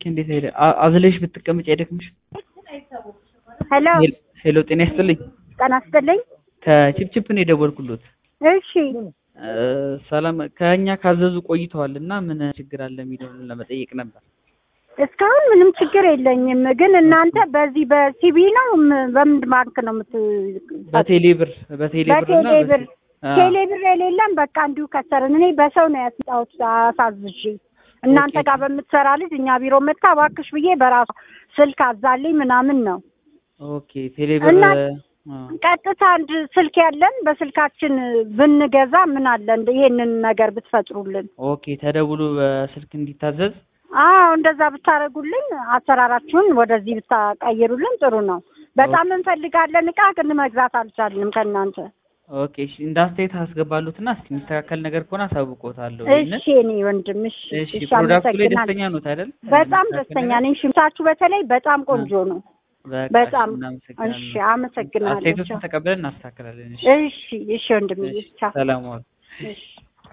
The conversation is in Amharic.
እንዴት ሄደ? አ- አዝለሽ ብትቀመጭ አይደክምሽ? ሄሎ ሄሎ ጤና ይስጥልኝ። ጤና ይስጥልኝ። ከቺፕቺፕ ነው የደወልኩሎት። እሺ እ፣ ሰላም ከእኛ ካዘዙ ቆይተዋል እና ምን ችግር አለ የሚለውን ለመጠየቅ ነበር። እስካሁን ምንም ችግር የለኝም። ግን እናንተ በዚህ በሲቢ ነው ም- በምን ባንክ ነው የምት በቴሌ ብር በቴሌ ብር እና በቴሌ ብር አ፣ ቴሌ ብር የሌለም። በቃ እንዲሁ ከሰርን። እኔ በሰው ነው ያስጣሁት አሳዝዤ እናንተ ኦኬ። ጋር በምትሰራ ልጅ እኛ ቢሮ መታ እባክሽ ብዬ በራሷ ስልክ አዛልኝ ምናምን ነው ኦኬ ቴሌ ብር እና አ፣ ቀጥታ አንድ ስልክ ያለን በስልካችን ብንገዛ ምን አለ እንደ ይሄንን ነገር ብትፈጥሩልን። ኦኬ ተደውሎ በስልክ እንዲታዘዝ አዎ እንደዛ ብታደርጉልን አሰራራችሁን ወደዚህ ብታቀይሩልን ጥሩ ነው። በጣም እንፈልጋለን እቃ ግን መግዛት አልቻልንም ከእናንተ። ኦኬ እሺ፣ እንደ አስተያየት አስገባሉትና እስኪ የሚስተካከል ነገር ከሆነ አሳውቆታለሁ። ይሄንን እሺ እኔ ወንድም እሺ እሺ፣ እሺ፣ ፕሮዳክቱ ላይ አመሰግናለሁ። ደስተኛ ኖት አይደል? በጣም የሚስተካከል ደስተኛ ነገር? ነኝ። ሽምታችሁ በተለይ በጣም ቆንጆ ነው። በቃ በጣም እሺ፣ እናመሰግናለን። እሺ፣ አመሰግናለሁ። አስተያየቶችን ተቀብለን እናስተካክላለን። እሺ፣ እሺ እሺ ወንድም እሺ፣ ቻው። ሰላም ዋሉ። እሺ